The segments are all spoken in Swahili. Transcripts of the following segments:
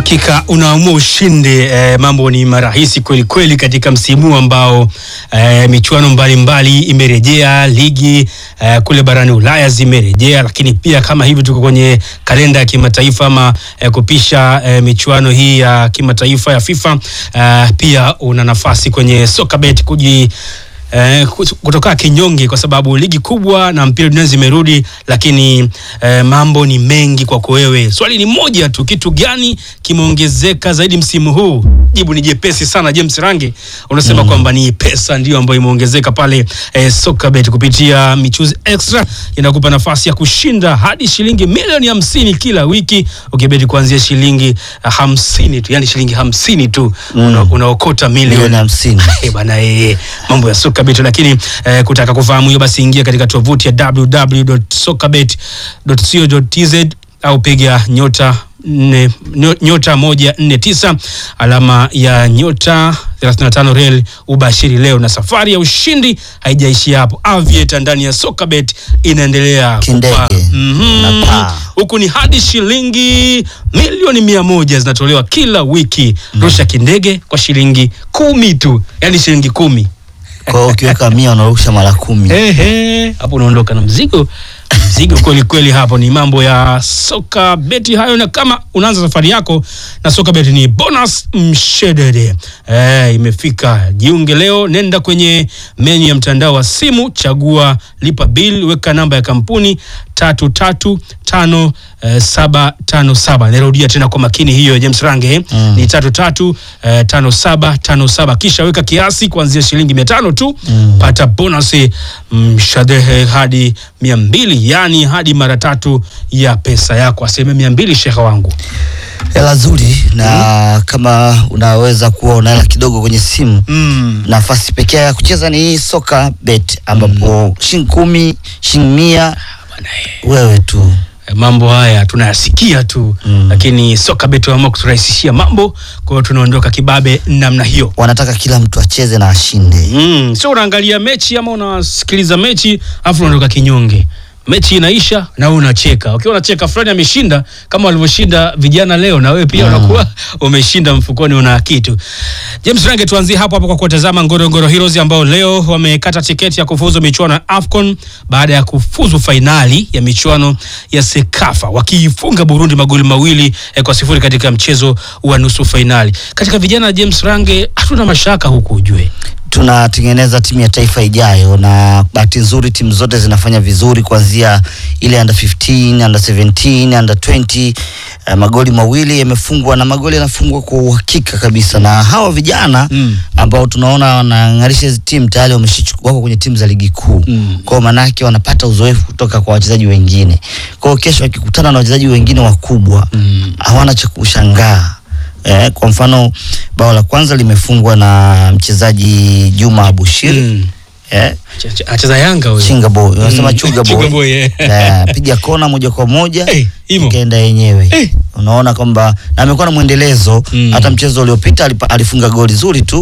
Hakika unaamua ushindi eh, mambo ni marahisi kweli kweli katika msimu ambao eh, michuano mbalimbali imerejea, ligi eh, kule barani Ulaya zimerejea, lakini pia kama hivi tuko kwenye kalenda ya kimataifa ama eh, kupisha eh, michuano hii ya kimataifa ya FIFA eh, pia una nafasi kwenye Sokabet kuji Eh, kutoka kinyonge kwa sababu ligi kubwa na mpira dunia zimerudi, lakini eh, mambo ni mengi kwako wewe. Swali ni moja tu, kitu gani kimeongezeka zaidi msimu huu? Jibu ni jepesi sana. James Range unasema kwamba ni pesa ndio ambayo imeongezeka pale eh, Sokabet kupitia michuzi extra inakupa nafasi ya kushinda hadi shilingi milioni hamsini kila wiki ukibeti kuanzia shilingi uh, hamsini tu, yani shilingi hamsini tu una, unaokota milioni milioni hamsini. Eh, bana eh, mambo ya Sokabet lakini eh, kutaka kufahamu hiyo basi ingia katika tovuti ya www.sokabet.co.tz au piga nyota nne, nyo- nyota moja nne tisa alama ya nyota 35 rel ubashiri leo, na safari ya ushindi haijaishia hapo. Aviator ndani ya Sokabet inaendelea Kindege. kupaa. Mhm. Unapaa. huku ni hadi shilingi milioni mia moja zinatolewa kila wiki. Rusha kindege kwa shilingi kumi tu, yani shilingi kumi. Kwa hiyo ukiweka mia unarusha mara kumi. Ehe, hapo unaondoka na mzigo mzigo kweli kweli. Hapo ni mambo ya soka beti hayo, na kama unaanza safari yako na soka beti ni bonus mshedede. Eh, imefika. Jiunge leo, nenda kwenye menyu ya mtandao wa simu, chagua lipa bill, weka namba ya kampuni tatu tatu tano eh, saba tano saba. Narudia tena kwa makini hiyo James Range eh? Mm. ni tatu tatu eh, tano saba tano saba, kisha weka kiasi kuanzia shilingi mia tano tu pata bonus mshadehe hadi mia mbili yani hadi mara tatu ya pesa yako, asilimia mia mbili sheha wangu. Hela zuri na kama unaweza kuwa una hela kidogo kwenye simu Mm. nafasi pekee ya kucheza ni hii soka bet ambapo shilingi kumi shilingi mia Bwana, eh, wewe tu eh, mambo haya tunayasikia tu Mm. lakini soka betu waamua kuturahisishia mambo, kwa hiyo tunaondoka kibabe namna hiyo. wanataka kila mtu acheze na ashinde. Mm, sio unaangalia mechi ama unasikiliza mechi afu unaondoka kinyonge. Mechi inaisha na wewe unacheka. Ukiwa unacheka fulani ameshinda kama walivyoshinda vijana leo, na wewe pia unakuwa umeshinda mfukoni, una kitu. James Range, tuanzie hapo hapo kwa kuwatazama Ngorongoro Heroes ambao leo wamekata tiketi ya kufuzu michuano ya AFCON baada ya kufuzu fainali ya michuano ya Sekafa wakiifunga Burundi magoli mawili eh, kwa sifuri katika mchezo wa nusu fainali. Katika vijana James Range, hatuna mashaka huku ujue. tunatengeneza timu ya taifa ijayo, na bahati nzuri timu zote zinafanya vizuri, kuanzia ile under 15, under 17, under 20. Uh, magoli mawili yamefungwa na magoli yanafungwa kwa uhakika kabisa, na hawa vijana Mm. ambao tunaona wanang'arisha hizi timu tayari wameshachukua wako kwenye timu za ligi kuu Mm. kwao, manake wanapata uzoefu kutoka kwa wachezaji wengine. Kwao kesho wakikutana na wachezaji wengine wakubwa Mm. hawana cha kushangaa. Eh, kwa mfano bao la kwanza limefungwa na mchezaji Juma Abushir Mm. eh, Ch- ch- Acheza Yanga huyo. Chinga boy unasema Mm. Chuga Chuga boy boy, eh. eh, piga kona moja kwa moja Eh, imo. ikaenda yenyewe Eh. unaona kwamba na amekuwa na mwendelezo Mm. hata mchezo uliopita alipa- alifunga goli zuri tu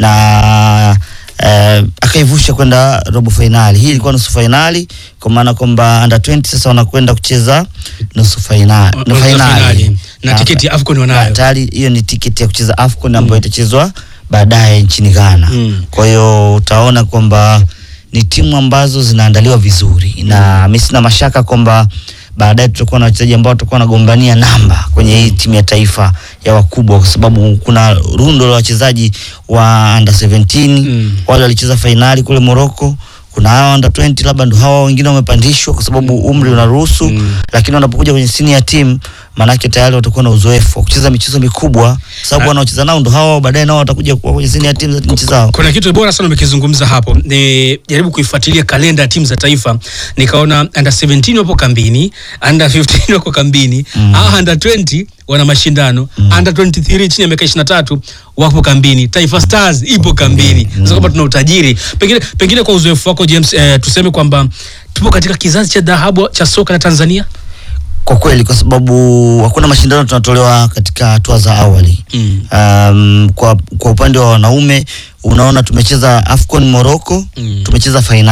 na eh, akaivusha kwenda robo fainali. Hii ilikuwa nusu fainali, kwa maana kwamba under 20 sasa wanakwenda kucheza nusu fainali Nusu na fainali. fainali Na tiketi ya AFCON wanayo. tayari. Hiyo ni tiketi ya kucheza AFCON ambayo itachezwa baadaye nchini Ghana. Mm. Kwa hiyo utaona kwamba ni timu ambazo zinaandaliwa vizuri, na mimi sina mashaka kwamba baadaye tutakuwa na wachezaji ambao watakuwa wanagombania namba kwenye hii timu ya taifa ya wakubwa, kwa sababu kuna rundo la wachezaji wa under 17 Mm. wale walicheza fainali kule Morocco. Kuna hawa under 20 labda ndo hawa wengine wamepandishwa kwa sababu umri unaruhusu Mm. lakini wanapokuja kwenye senior team maanake tayari watakuwa na uzoefu wa kucheza michezo mikubwa, sababu wanaocheza nao ndo hao baadaye nao watakuja kuwa kwenye senior team za nchi zao. Kuna kitu bora sana umekizungumza hapo. Ni jaribu kuifuatilia kalenda ya timu za taifa, nikaona under 17 wapo kambini, under 15 wako kambini, mm. under 20 wana mashindano, under 23 chini ya miaka 23 wapo kambini. Taifa Stars ipo kambini. Sasa kwamba tuna utajiri. Pengine pengine kwa uzoefu wako James, eh, tuseme kwamba tupo katika kizazi cha dhahabu cha soka la Tanzania. Kwa kweli, kwa sababu hakuna mashindano tunatolewa katika hatua za awali. Mm. Um, kwa, kwa upande wa wanaume unaona tumecheza AFCON Morocco, Mm. tumecheza fainali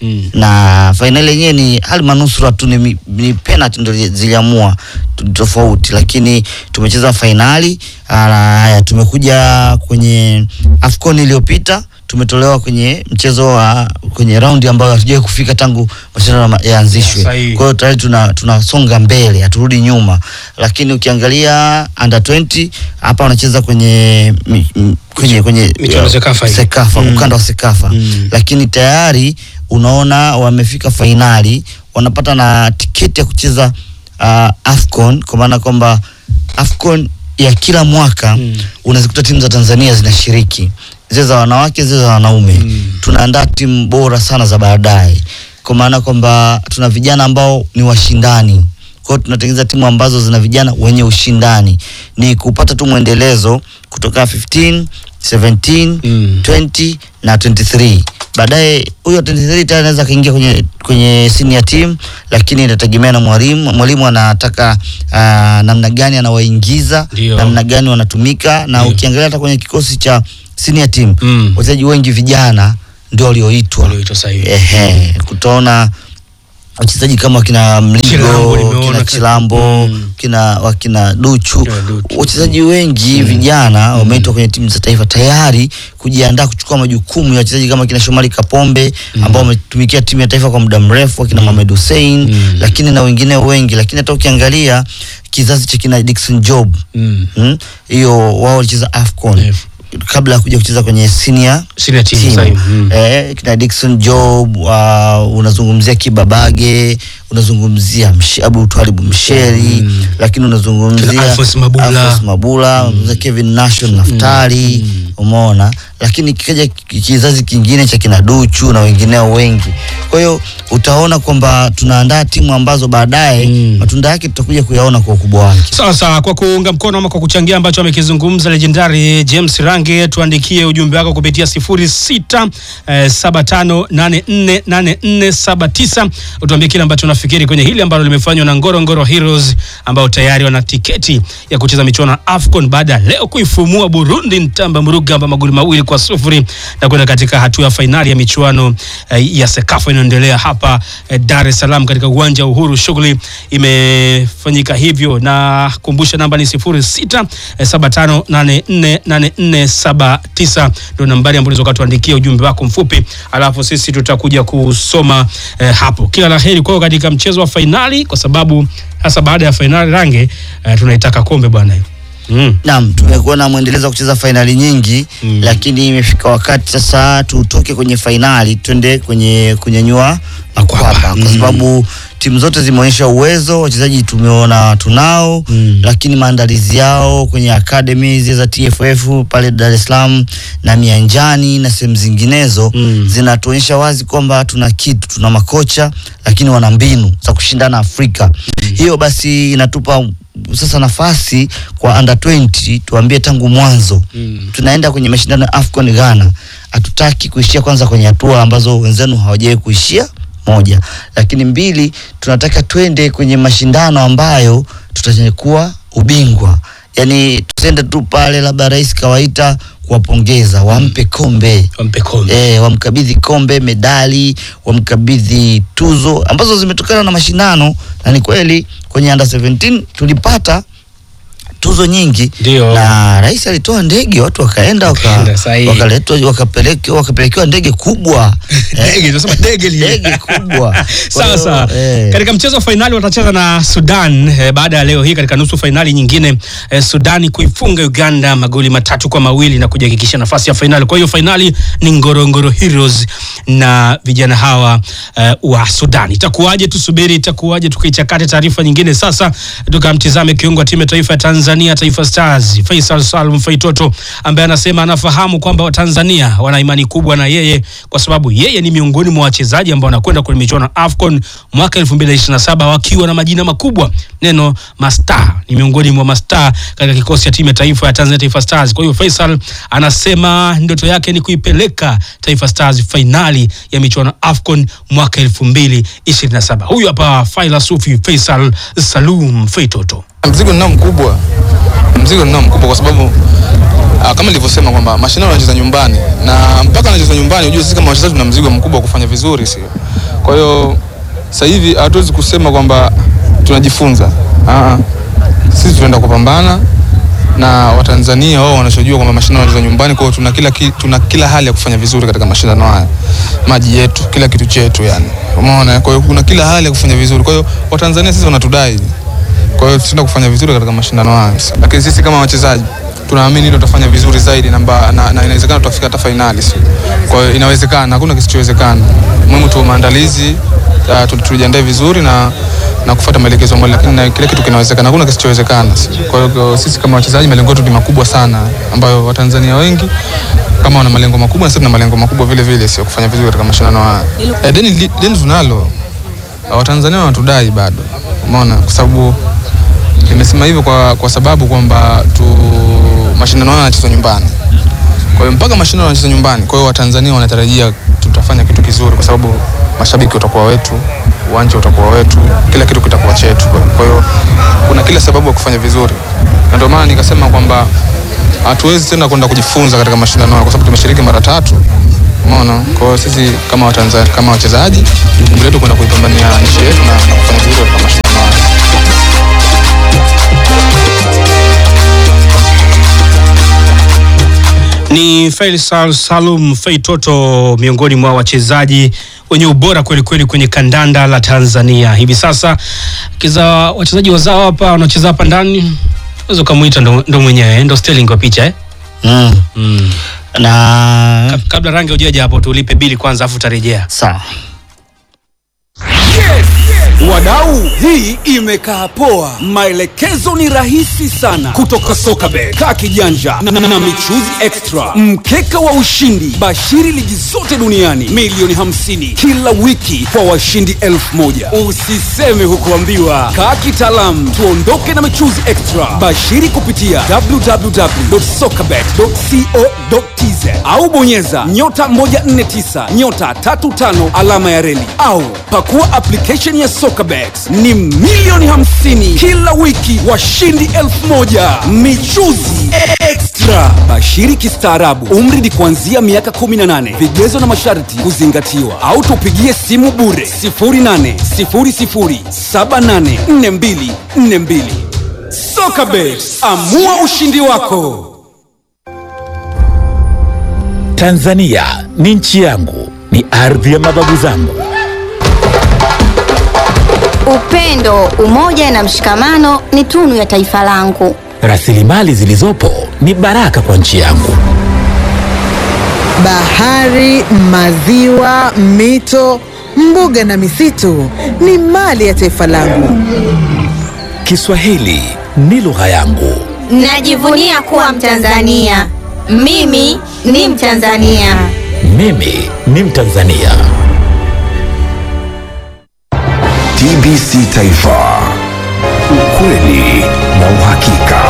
Mm. na fainali yenyewe ni hali manusura tu, ni, mi- ni penalty ndo zi- ziliamua tu- tofauti, lakini tumecheza fainali. Ah, Haya, tumekuja kwenye AFCON iliyopita tumetolewa kwenye mchezo wa kwenye raundi ambayo hatujawahi kufika tangu mashindano ma- yaanzishwe. Sahihi. Kwa hiyo tayari tuna tunasonga mbele, haturudi nyuma. Lakini ukiangalia under 20 hapa wanacheza kwenye mi- m- kwenye kwenye Michuano Sekafa hii. Sekafa, Mm. ukanda wa Sekafa Mm. lakini tayari unaona wamefika fainali, wanapata na tiketi ya kucheza uh, AFCON kwa maana kwamba AFCON ya kila mwaka Mm. unazikuta timu za Tanzania zinashiriki, zile za wanawake, zile za wanaume. Mm. Tunaandaa timu bora sana za baadaye, kwa maana kwamba tuna vijana ambao ni washindani kwa hiyo tunatengeneza timu ambazo zina vijana wenye ushindani, ni kupata tu mwendelezo kutoka 15 17 Mm. 20 na 23 baadaye huyo 23 tayari anaweza kaingia kwenye kwenye senior team, lakini inategemea na mwalimu. Mwalimu anataka uh, namna gani anawaingiza, Ndio. namna gani wanatumika, na Ndio. ukiangalia hata kwenye kikosi cha senior team Mm. wachezaji wengi vijana ndio walioitwa. Walioitwa sahihi. Ehe, kutaona wachezaji kama wakina Chilambo Mligo, nimeona kina ka- Chilambo, Mm. kina wakina Duchu, Kina Duchu. wachezaji wengi vijana wameitwa kwenye timu za taifa tayari kujiandaa kuchukua majukumu ya wachezaji kama kina Shomari Kapombe ambao wametumikia timu ya taifa kwa muda mrefu, wakina Mohamed Hussein, Mm. lakini na wengine wengi, lakini hata ukiangalia kizazi cha kina Dickson Job Mm. mm, hiyo wao walicheza AFCON Yes. kabla ya kuja kucheza kwenye senior Senior team team. sahihi. Mm. Eh, kina Dickson Job uh, unazungumzia Kibabage unazungumzia Msh- Abu Twalibu Msheri Mm. lakini unazungumzia Kina Alphonse Mabula. Alphonse Mabula unazungumzia Kevin Nation Naftali umeona, lakini kikaja ki- kizazi kingine cha kina Duchu na wengineo wengi. Kwa hiyo utaona kwamba tunaandaa timu ambazo baadaye Mm. matunda yake tutakuja kuyaona kwa ukubwa wake. Sawa sawa, kwa kuunga mkono ama kwa kuchangia ambacho amekizungumza legendari James Range, tuandikie ujumbe wako kupitia 06 eh, 75848479 utuambie kile ambacho unafikiri kwenye hili ambalo limefanywa na Ngorongoro Heroes ambao tayari wana tiketi ya kucheza michuano ya AFCON baada ya leo kuifumua Burundi Ntamba Murugamba magoli mawili kwa sufuri na kwenda katika hatua ya fainali ya michuano eh, ya Sekafa inayoendelea hapa eh, Dar es Salaam katika uwanja wa Uhuru. Shughuli imefanyika hivyo, na kumbusha namba ni 06 eh, 75848479 ndio nambari ambayo unaweza kutuandikia ujumbe wako mfupi, alafu sisi tutakuja kusoma eh, hapo. Kila la heri kwao katika mchezo wa fainali, kwa sababu hasa baada ya fainali Range eh, tunaitaka kombe bwana. Mm. Naam, tumekuwa na mwendelezo wa kucheza fainali nyingi Mm. lakini imefika wakati sasa tutoke kwenye fainali twende kwenye kunyanyua makwapa kwa Mm. sababu timu zote zimeonyesha uwezo, wachezaji tumeona tunao Mm. lakini maandalizi yao kwenye academy zile za TFF pale Dar es Salaam na Mianjani na sehemu zinginezo Mm. zinatuonyesha wazi kwamba tuna kitu, tuna makocha lakini wana mbinu za kushindana Afrika. Hiyo basi inatupa sasa nafasi kwa under 20 tuambie tangu mwanzo Mm. tunaenda kwenye mashindano ya AFCON Ghana, hatutaki kuishia kwanza kwenye hatua ambazo wenzenu hawajawahi kuishia moja, lakini mbili, tunataka twende kwenye mashindano ambayo tutachukua ubingwa. Yani tusiende tu pale labda rais kawaita kuwapongeza, wampe kombe Wampe kombe. e, wamkabidhi kombe, medali, wamkabidhi tuzo ambazo zimetokana na mashindano, na ni kweli kwenye under 17 tulipata tuzo nyingi Ndio. na rais alitoa ndege, watu wakaenda waka- Wakaenda, sahihi. wakaletwa wakapelekewa wakapelekewa ndege kubwa Eh, Dege, tunasema dege lile. ndege kubwa. Kwa Sawa hiyo, sawa. eh, Katika mchezo wa fainali watacheza na Sudan eh, baada ya leo hii katika nusu fainali nyingine eh, Sudani kuifunga Uganda magoli matatu kwa mawili na kujihakikisha nafasi ya fainali. Kwa hiyo fainali ni Ngorongoro Heroes na vijana hawa eh, wa Sudan. Itakuwaje? Tusubiri itakuwaje, tukaichakate taarifa nyingine. Sasa tukamtizame kiungo wa timu ya taifa ya Tanzania Taifa Stars Faisal Salum Faitoto ambaye anasema anafahamu kwamba Watanzania wana imani kubwa na yeye kwa sababu yeye ni miongoni mwa wachezaji ambao wanakwenda kwenye michuano ya AFCON mwaka 2027 wakiwa na majina makubwa. Neno mastaa ni miongoni mwa mastaa katika kikosi cha timu ya taifa ya Tanzania Taifa Stars. Kwa hiyo Faisal anasema ndoto yake ni kuipeleka Taifa Stars fainali ya michuano ya AFCON mwaka 2027. Huyu hapa Failasufi Faisal Salum Faitoto. Mzigo ninao mkubwa, mzigo ninao mkubwa kwa sababu ah, kama nilivyosema kwamba mashindano yanacheza nyumbani na mpaka anacheza nyumbani, unajua sisi kama wachezaji tuna mzigo mkubwa wa kufanya vizuri, sio Kwa hiyo sasa hivi hatuwezi kusema kwamba tunajifunza. Ah, sisi tunaenda kupambana na Watanzania wao wanachojua kwamba mashindano yanachezwa nyumbani. Kwa hiyo tuna kila, ki- tuna kila hali ya kufanya vizuri katika mashindano haya, maji yetu, kila kitu chetu yani, umeona. Kwa hiyo kuna kila hali ya kufanya vizuri. Kwa hiyo Watanzania sisi wanatudai, kwa hiyo tutaenda kufanya vizuri katika mashindano haya, lakini sisi kama wachezaji tunaamini ndio tutafanya vizuri zaidi na, mba- na, na inawezekana tutafika hata fainali. si? Kwa hiyo inawezekana, hakuna kisichowezekana. Muhimu tu maandalizi, ah, tu- tujiandae vizuri na na kufuata maelekezo ambayo, lakini na kile kitu kinawezekana, hakuna kisichowezekana. si? Kwa hiyo sisi kama wachezaji malengo yetu ni makubwa sana, ambayo Watanzania wengi kama wana malengo makubwa, na sisi tuna malengo makubwa vile vile, sio kufanya vizuri katika mashindano haya. Eh, deni li- deni tunalo, Watanzania wanatudai bado, umeona, kwa sababu nimesema hivyo kwa, kwa sababu kwamba tu mashindano haya yanachezwa nyumbani. Kwa hiyo mpaka mashindano yanachezwa nyumbani, kwa hiyo Watanzania wanatarajia tutafanya kitu kizuri, kwa sababu mashabiki watakuwa wetu, uwanja utakuwa wetu, kila kitu kitakuwa chetu. Kwa hiyo kuna kila sababu ya kufanya vizuri, na ndio maana nikasema kwamba hatuwezi tena kwenda kujifunza katika mashindano haya, kwa sababu tumeshiriki mara tatu. Umeona? Kwa hiyo sisi kama Watanzania, kama wachezaji, jukumu letu kwenda kuipambania nchi yetu na, na kufanya vizuri katika mashindano haya. Ni Faisal Salum Feitoto miongoni mwa wachezaji wenye ubora kweli kweli kwenye kandanda la Tanzania hivi sasa. Kiza wachezaji wazao hapa wanacheza hapa ndani, unaweza ukamwita ndo, ndo mwenyewe ndo Sterling kwa picha eh? mm. mm. na Ka- Kabla rangi ujaja hapo tulipe bili kwanza, afu utarejea. sawa Wadau, hii imekaa poa. Maelekezo ni rahisi sana kutoka Sokabet, kaa kijanja na, na, na michuzi extra, mkeka wa ushindi, bashiri ligi zote duniani, milioni 50 kila wiki kwa washindi elfu moja. Usiseme hukuambiwa, kaa kitaalamu, tuondoke na michuzi extra. Bashiri kupitia www.sokabet.co.tz au bonyeza nyota 149 nyota 35 alama ya reli au pakua application ya Sokabet. Ni milioni 50 kila wiki, washindi elfu moja michuzi extra. Bashiri kistaarabu, umri ni kuanzia miaka 18. Vigezo na masharti kuzingatiwa, au tupigie simu bure 0800784242. Sokabet, amua ushindi wako. Tanzania ni nchi yangu, ni ardhi ya mababu zangu. Upendo, umoja na mshikamano ni tunu ya taifa langu. Rasilimali zilizopo ni baraka kwa nchi yangu. Bahari, maziwa, mito, mbuga na misitu ni mali ya taifa langu. Kiswahili ni lugha yangu. Najivunia kuwa Mtanzania. Mimi ni Mtanzania. Mimi ni Mtanzania. TBC Taifa, ukweli na uhakika.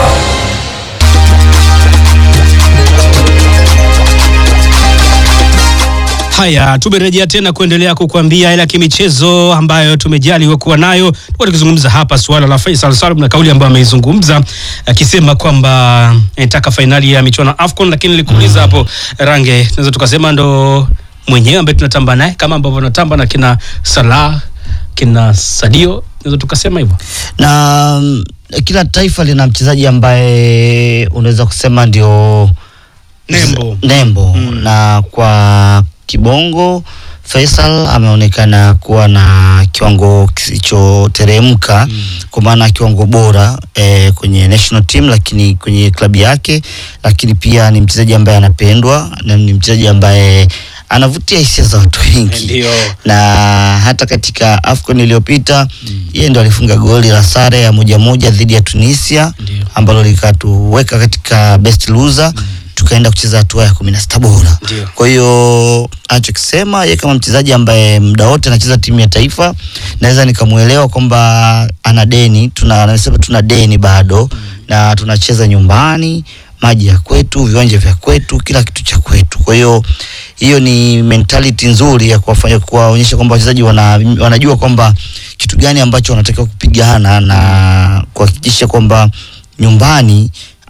Haya, tumerejea tena kuendelea kukuambia ile ya kimichezo ambayo tumejaliwa kuwa nayo. Tulikuwa tukizungumza hapa suala la Faisal Salum na kauli ambayo ameizungumza akisema kwamba anataka fainali ya michuano ya AFCON, lakini nilikuuliza hapo Range, tunaweza tukasema ndo mwenyewe ambaye tunatamba naye kama ambavyo tunatamba na kina Salah, kina Sadio, tunaweza tukasema hivyo. na mm, kila taifa lina mchezaji ambaye unaweza kusema ndio Nembo. nembo na kwa kibongo Faisal ameonekana kuwa na kiwango kisichoteremka kwa maana kiwango bora eh, kwenye national team, lakini kwenye klabu yake, lakini pia ni mchezaji ambaye anapendwa na ni mchezaji ambaye anavutia hisia za watu wengi Ndio. na hata katika AFCON iliyopita yeye ndo alifunga goli la sare ya moja moja dhidi ya Tunisia Ndio. ambalo likatuweka katika best loser tukaenda kucheza hatua ya kumi na sita bora. Ndio. Kwa hiyo anachokisema yeye kama mchezaji ambaye muda wote anacheza timu ya taifa, naweza nikamuelewa kwamba ana deni, tuna anasema tuna deni bado na tunacheza nyumbani, maji ya kwetu, viwanja vya kwetu, kila kitu cha kwetu. Kwa hiyo hiyo ni mentality nzuri ya kuwafanya kuwaonyesha kwamba wachezaji wana, wanajua kwamba kitu gani ambacho wanatakiwa kupigana na kuhakikisha kwamba nyumbani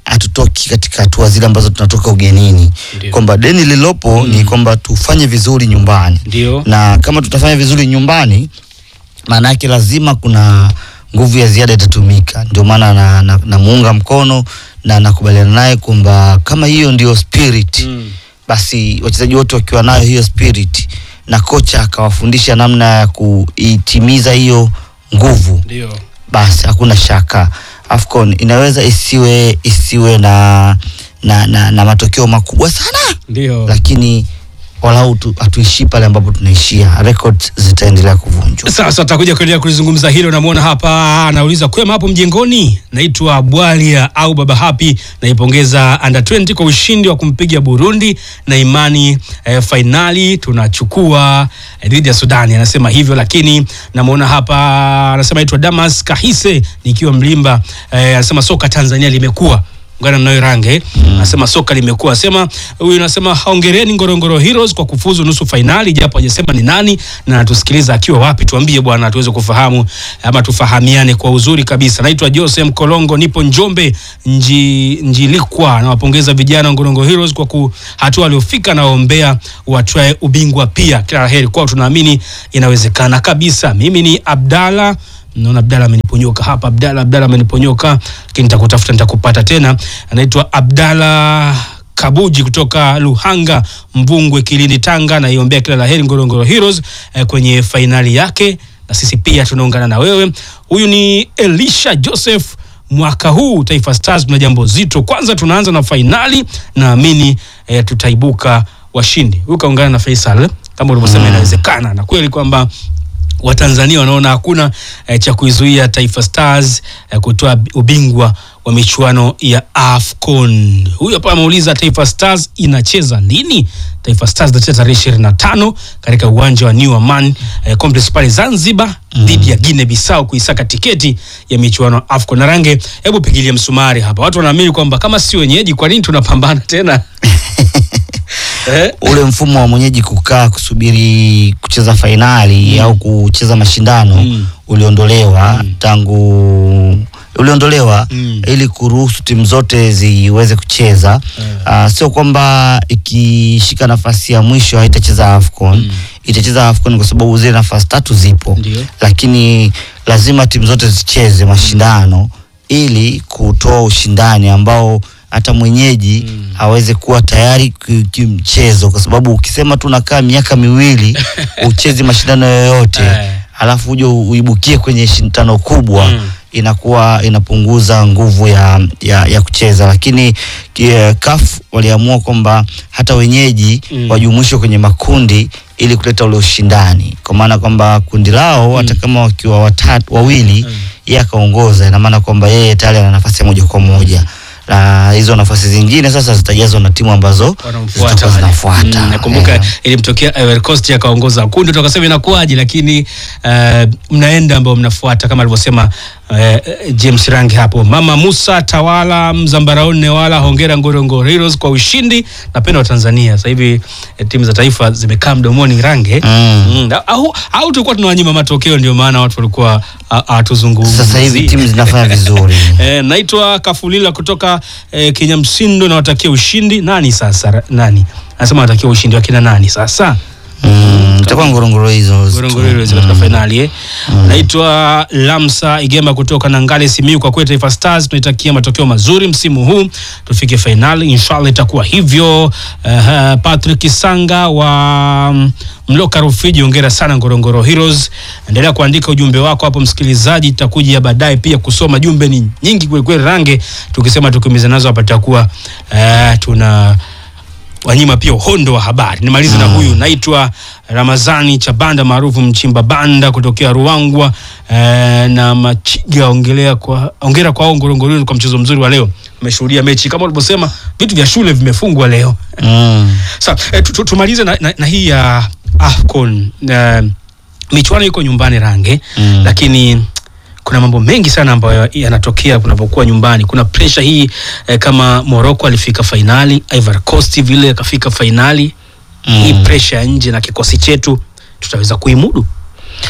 hatutoki katika hatua zile ambazo tunatoka ugenini, Ndio. kwamba deni lililopo ni kwamba tufanye vizuri nyumbani Ndio. na kama tutafanya vizuri nyumbani, maana yake lazima kuna nguvu ya ziada itatumika. Ndio maana na, na, namuunga mkono na nakubaliana naye kwamba kama hiyo ndio spirit Mm. basi wachezaji wote wakiwa nayo hiyo spirit na kocha akawafundisha namna ya kuitimiza hiyo nguvu, Ndio. basi hakuna shaka AFCON inaweza isiwe isiwe na na, na, na matokeo makubwa sana Ndio. lakini walau tu- hatuishii pale ambapo tunaishia, records zitaendelea kuvunjwa. Sasa tutakuja kuendelea kulizungumza hilo. Namwona hapa anauliza kwema hapo mjengoni. Naitwa Bwalia au Baba Happy, naipongeza under 20 kwa ushindi wa kumpiga Burundi na imani eh, fainali tunachukua eh, dhidi ya Sudani. Anasema hivyo, lakini namwona hapa anasema naitwa Damas Kahise nikiwa Mlimba. Eh, anasema soka Tanzania limekuwa ungana nayo range anasema soka limekuwa asema huyu anasema hongereni Ngorongoro Heroes kwa kufuzu nusu fainali, japo hajasema ni nani na anatusikiliza akiwa wapi. Tuambie bwana, tuweze kufahamu ama tufahamiane kwa uzuri kabisa. Naitwa Jose Mkolongo, nipo Njombe nji, Njilikwa. Nawapongeza vijana wa Ngorongoro Heroes kwa ku- hatua waliofika na waombea watwae ubingwa pia. Kila la heri kwao, tunaamini inawezekana kabisa. Mimi ni Abdalla naona Abdalla ameniponyoka hapa. Abdalla, Abdalla ameniponyoka, lakini nitakutafuta nitakupata tena. Anaitwa Abdalla Kabuji kutoka Luhanga, Mvungwe, Kilindi, Tanga. Naiombea kila la heri Ngorongoro Heroes eh, kwenye fainali yake, na sisi pia tunaungana na wewe. Huyu ni Elisha Joseph. Mwaka huu Taifa Stars tuna jambo zito. Kwanza tunaanza na fainali, naamini eh, tutaibuka washindi. Huyu kaungana na Faisal kama ulivyosema, inawezekana na kweli kwamba Watanzania wanaona hakuna eh, cha kuizuia Taifa Stars eh, kutoa ubingwa wa michuano ya AFCON. Huyu hapa ameuliza Taifa Stars inacheza lini? Taifa Stars itacheza tarehe ishirini na tano katika uwanja wa New Aman eh, Complex pale Zanzibar dhidi ya Guinea Bissau kuisaka tiketi ya michuano ya AFCON. Na Range, hebu pigilie msumari hapa. Watu wanaamini kwamba kama si wenyeji, kwa nini tunapambana tena? eh? ule mfumo wa mwenyeji kukaa kusubiri kucheza fainali au kucheza mashindano Mm. uliondolewa tangu uliondolewa Mm. ili kuruhusu timu zote ziweze kucheza Ah, sio kwamba ikishika nafasi ya mwisho haitacheza AFCON itacheza AFCON kwa sababu zile nafasi tatu zipo Ndio. lakini lazima timu zote zicheze mashindano ili kutoa ushindani ambao hata mwenyeji aweze kuwa tayari ki- kimchezo, kwa sababu ukisema tu nakaa miaka miwili uchezi mashindano yoyote Eh. alafu uje uibukie kwenye shindano kubwa Mm. inakuwa inapunguza nguvu ya, ya, ya kucheza, lakini ki- CAF waliamua kwamba hata wenyeji Mm. wajumuishwe kwenye makundi ili kuleta ule ushindani, kwa maana kwamba kundi lao hata kama wakiwa watatu wawili, yeye akaongoza, ina maana kwamba yeye tayari ana nafasi ya moja kwa moja na hizo nafasi zingine sasa zitajazwa na timu ambazo wanamfuata zitakuwa wale. zinafuata. Mm, nakumbuka Eh. ilimtokea Ivory Coast akaongoza kundi, tukasema inakuwaje, lakini eh, mnaenda ambao mnafuata kama alivyosema eh, James Rangi hapo. Mama Musa Tawala Mzambaraoni Newala, hongera Ngorongoro Heroes kwa ushindi. Napenda wa Tanzania sasa hivi eh, timu za taifa zimekaa mdomoni Range Mm. Mm, au, au tulikuwa tunawanyima matokeo, ndio maana watu walikuwa ah, hatuzungumzi. Sasa hivi timu zinafanya vizuri. Eh, naitwa Kafulila kutoka eh, Kinyamsindo, nawatakia ushindi. Nani sasa? Ra- Nani anasema nawatakia ushindi wakina nani sasa? Mm, itakuwa ngorongoro hizo Ngorongoro Heroes katika fainali eh. Naitwa Lamsa Igema kutoka Nangale Simiyu. Kwa kweli Taifa Stars tunaitakia matokeo mazuri msimu huu, tufike fainali inshallah, itakuwa hivyo. Uh, Patrick Sanga wa mm, Mloka Rufiji, hongera sana Ngorongoro Heroes. Endelea kuandika ujumbe wako hapo msikilizaji, tutakuja baadaye pia kusoma jumbe ni nyingi kweli kweli, range tukisema tukimiza nazo hapa tutakuwa uh, tuna wanyima pia uhondo wa habari. Nimalize na huyu naitwa Ramazani Chabanda maarufu Mchimba Banda kutokea Ruangwa eh, na Machiga. Ongelea kwa ongera kwa hao Ngorongoro Heroes kwa mchezo mzuri wa leo. Ameshuhudia mechi kama ulivyosema, vitu vya shule vimefungwa leo. Mm. Sasa eh, tu- tu- tumalize na, na, na hii ya AFCON eh, michuano iko nyumbani range Mm. lakini kuna mambo mengi sana ambayo yanatokea kunapokuwa nyumbani. Kuna pressure hii eh, kama Morocco alifika fainali, Ivory Coast vile akafika fainali Mm. hii pressure ya nje na kikosi chetu tutaweza kuimudu?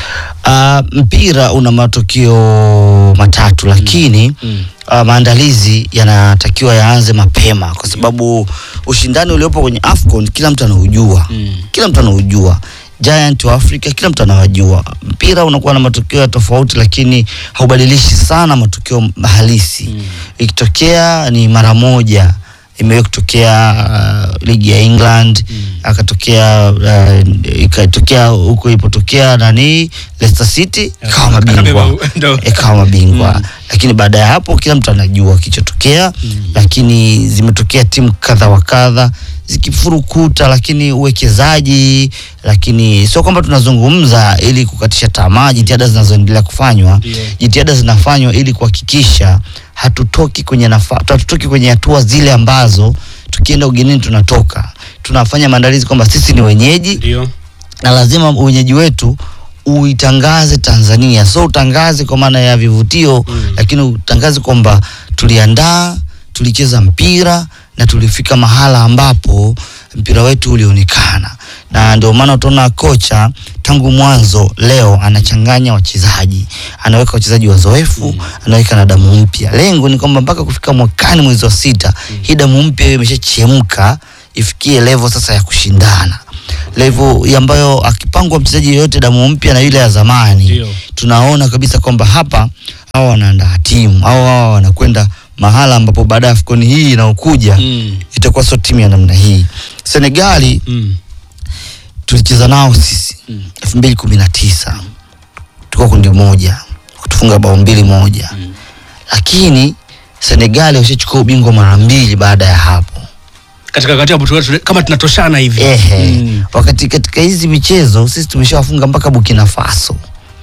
Uh, mpira una matokeo matatu lakini Mm. uh, maandalizi yanatakiwa yaanze mapema kwa sababu ushindani uliopo kwenye AFCON kila mtu anaujua Mm. kila mtu anaujua giant wa Afrika kila mtu anawajua. Mpira unakuwa na matokeo ya tofauti, lakini haubadilishi sana matokeo halisi. Ikitokea ni mara moja imewahi kutokea uh, ligi ya England akatokea uh, ikatokea huko ilipotokea nani Leicester City ikawa mabingwa Kabeba- ndo. ikawa mabingwa lakini baada ya hapo kila mtu anajua kilichotokea lakini zimetokea timu kadha wa kadha zikifurukuta lakini uwekezaji lakini sio kwamba tunazungumza ili kukatisha tamaa jitihada zinazoendelea kufanywa Ndio. jitihada zinafanywa ili kuhakikisha hatutoki kwenye nafa, hatutoki kwenye hatua zile ambazo tukienda ugenini tunatoka tunafanya maandalizi kwamba sisi ni wenyeji Ndio. na lazima wenyeji wetu uitangaze Tanzania, so utangaze kwa maana ya vivutio mm. lakini utangaze kwamba tuliandaa, tulicheza mpira na tulifika mahala ambapo mpira wetu ulionekana, na ndio maana utaona kocha tangu mwanzo leo anachanganya wachezaji, anaweka wachezaji wazoefu mm. anaweka na damu mpya. Lengo ni kwamba mpaka kufika mwakani mwezi wa sita mm. hii damu mpya iwe imeshachemka ifikie level sasa ya kushindana level ambayo akipangwa mchezaji yeyote damu mpya na yule ya zamani Ndio. tunaona kabisa kwamba hapa hawa wanaandaa timu au hawa wanakwenda mahala ambapo baada ya AFCON hii inayokuja Mm. itakuwa sio timu ya namna hii. Senegali Mm. tulicheza nao sisi elfu mbili kumi na tisa tuko kundi moja kutufunga bao mbili moja lakini Senegali washachukua ubingwa mara mbili baada ya hapo. Katika kati hapo tu- kama tunatoshana hivi. Ehe. Mm. Wakati katika hizi michezo sisi tumeshawafunga mpaka Burkina Faso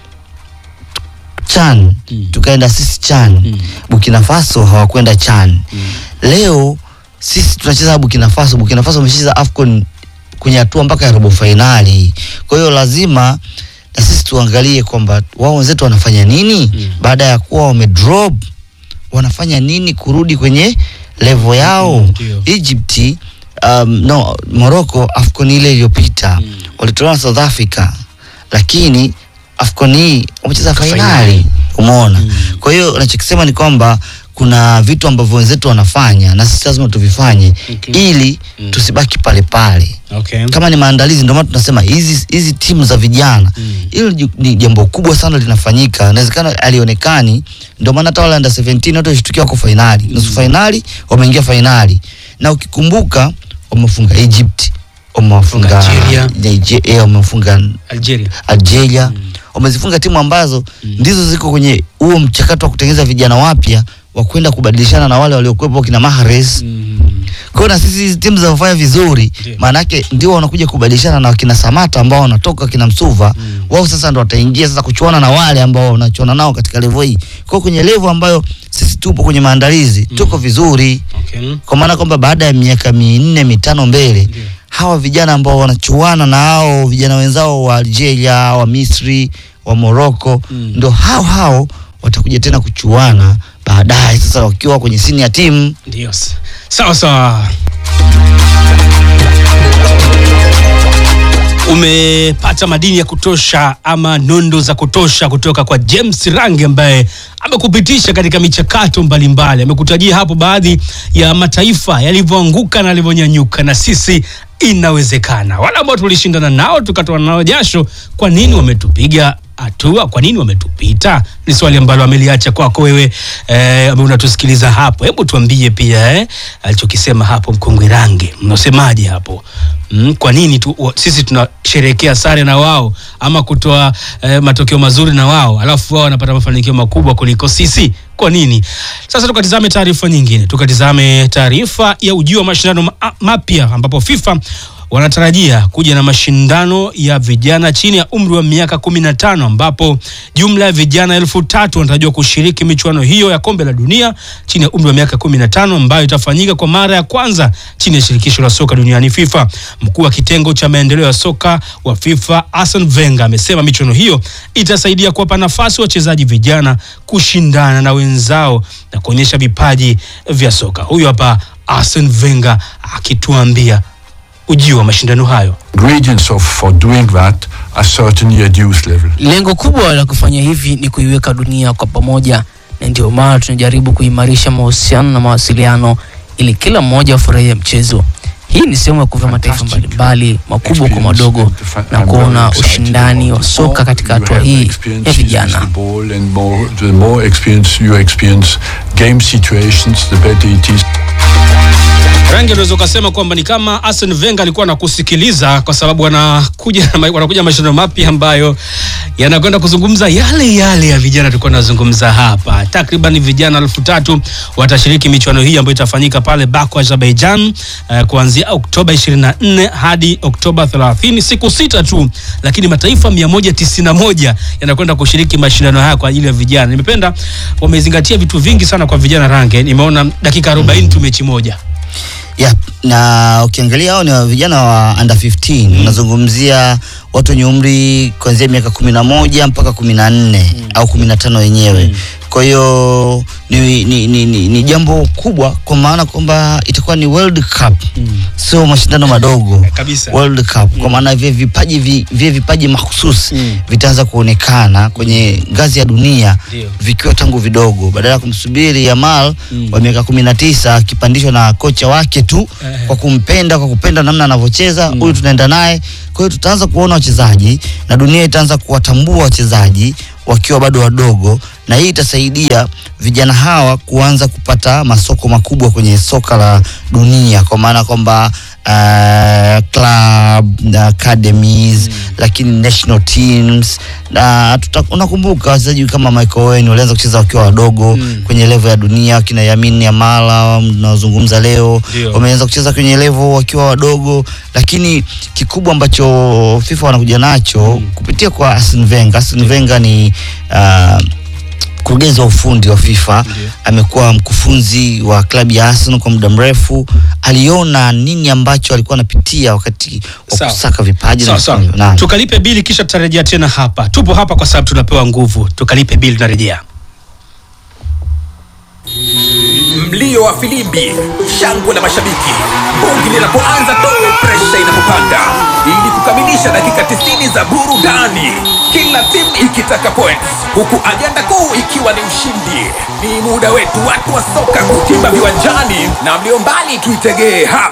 Chan tukaenda sisi Chan Burkina Faso hawakwenda Chan leo sisi tunacheza Burkina Faso Burkina Faso wameshacheza AFCON kwenye hatua mpaka ya robo fainali kwa hiyo lazima na sisi tuangalie kwamba wao wenzetu wanafanya nini baada ya kuwa wamedrop wanafanya nini kurudi kwenye level yao ndio. Egypt um, no Morocco AFCON ile iliyopita walitolewa na South Africa lakini AFCON hii wamecheza fainali umeona kwa hiyo nachokisema ni kwamba kuna vitu ambavyo wenzetu wanafanya na sisi lazima tuvifanye Okay. ili tusibaki pale pale Okay. kama ni maandalizi ndio maana tunasema hizi hizi timu za vijana hilo ni- ni jambo kubwa sana linafanyika inawezekana alionekani ndio maana hata wale under 17 wote walishtukia wako fainali nusu fainali wameingia fainali na ukikumbuka wamefunga Egypt wamewafunga Algeria. Nigeria wamefunga Algeria. Algeria wamezifunga timu ambazo ndizo ziko kwenye huo mchakato wa kutengeneza vijana wapya wa kwenda kubadilishana na wale waliokuwepo kina Mahrez Mm. kwa hiyo na sisi hizi timu zinafanya vizuri Ndio. maana yake ndio wanakuja kubadilishana na wakina Samata ambao wanatoka kina Msuva wao sasa ndo wataingia sasa kuchuana na wale ambao wanachuana nao katika level hii kwa hiyo kwenye level ambayo sisi tupo kwenye maandalizi tuko vizuri Okay. kwa maana kwamba baada ya miaka minne mitano mbele Ndio. hawa vijana ambao wanachuana na hao vijana wenzao wa Algeria wa Misri wa Morocco Mm. ndo hao hao watakuja tena kuchuana baadaye sasa wakiwa kwenye senior team Ndio. Sawa sawa. Umepata madini ya kutosha ama nondo za kutosha kutoka kwa James Range ambaye amekupitisha katika michakato mbalimbali. Amekutajia hapo baadhi ya mataifa yalivyoanguka na yalivyonyanyuka, na sisi inawezekana. Wale ambao tulishindana nao tukatoa nao jasho, kwa nini wametupiga hatua? Kwa nini wametupita? Ni swali ambalo ameliacha kwako wewe eh, ambaye unatusikiliza hapo. Hebu tuambie pia eh, alichokisema hapo mkongwe Range, mnasemaje hapo? Mm, kwa nini tu, wa, sisi tunasherehekea sare na wao ama kutoa eh, matokeo mazuri na wao alafu wao wanapata mafanikio makubwa kuliko sisi? Kwa nini? Sasa tukatizame taarifa nyingine, tukatizame taarifa ya ujio wa mashindano ma- mapya ambapo FIFA wanatarajia kuja na mashindano ya vijana chini ya umri wa miaka 15 ambapo jumla ya vijana elfu tatu wanatarajiwa kushiriki michuano hiyo ya kombe la dunia chini ya umri wa miaka 15 ambayo itafanyika kwa mara ya kwanza chini ya shirikisho la soka duniani FIFA. Mkuu wa kitengo cha maendeleo ya soka wa FIFA Arsene Wenger amesema michuano hiyo itasaidia kuwapa nafasi wachezaji vijana kushindana na wenzao na kuonyesha vipaji vya soka. Huyu hapa Arsene Wenger akituambia ujio wa mashindano hayo. ingredients of for doing that are certainly at youth level. Lengo kubwa la kufanya hivi ni kuiweka dunia kwa pamoja, na ndio maana tunajaribu kuimarisha mahusiano na mawasiliano ili kila mmoja afurahie mchezo. Hii ni sehemu ya kuvaa mataifa mbalimbali makubwa kwa madogo na kuona ushindani wa soka katika hatua hii ya vijana. Ball and more, the more experience you experience game situations, the better it is. Rangi unaweza ukasema kwamba ni kama Arsene Wenger alikuwa anakusikiliza kwa sababu wanakuja wanakuja mashindano mapya ambayo yanakwenda kuzungumza yale yale ya vijana tulikuwa tunazungumza hapa. Takriban vijana elfu tatu watashiriki michuano hii ambayo itafanyika pale Baku, Azerbaijan uh, kuanzia Oktoba 24 hadi Oktoba 30, siku sita tu, lakini mataifa 191 yanakwenda kushiriki mashindano haya kwa ajili ya vijana. Nimependa wamezingatia vitu vingi sana kwa vijana Range. Nimeona dakika 40 tu mechi moja. Yep. na ukiangalia hao ni wa vijana wa under 15 unazungumzia watu wenye umri kuanzia miaka kumi na moja mpaka kumi na nne au kumi na tano wenyewe kwa hiyo ni, ni, ni, ni, ni jambo kubwa kwa maana kwamba itakuwa ni World Cup sio mashindano madogo Kabisa. World Cup kwa maana vile vipaji vi- vile vipaji mahususi vitaanza kuonekana kwenye ngazi ya dunia Ndio. vikiwa tangu vidogo badala ya kumsubiri Yamal wa miaka kumi na tisa akipandishwa na kocha wake tu Eh. kwa kumpenda kwa kupenda namna anavyocheza huyu tunaenda naye kwa hiyo tutaanza kuona wachezaji na dunia itaanza kuwatambua wachezaji wakiwa bado wadogo na hii itasaidia vijana hawa kuanza kupata masoko makubwa kwenye soka la dunia kwa maana kwamba uh, club na academies lakini national teams na tuta, unakumbuka wachezaji kama Michael Owen walianza kucheza wakiwa wadogo kwenye level ya dunia kina Yamin Yamala mnaozungumza leo Ndio. wameanza kucheza kwenye level wakiwa wadogo lakini kikubwa ambacho FIFA wanakuja nacho kupitia kwa Arsene Wenger Arsene Wenger ni uh, mkurugenzi wa ufundi wa FIFA amekuwa mkufunzi wa klabu ya Arsenal kwa muda mrefu. Aliona nini ambacho alikuwa anapitia wakati wa Sawa. kusaka vipaji Sawa, na sawa. kufanya- Naam. Tukalipe bili kisha tutarejea tena hapa. Tupo hapa kwa sababu tunapewa nguvu. Tukalipe bili tunarejea. mlio wa filimbi, shangwe la mashabiki, bongi linapoanza tu, presha inapopanda, ili kukamilisha dakika 90 za burudani, kila timu ikitaka points, huku ajenda kuu ikiwa ni ushindi. Ni muda wetu watu wa soka kutimba viwanjani, na mlio mbali tuitegee hapa.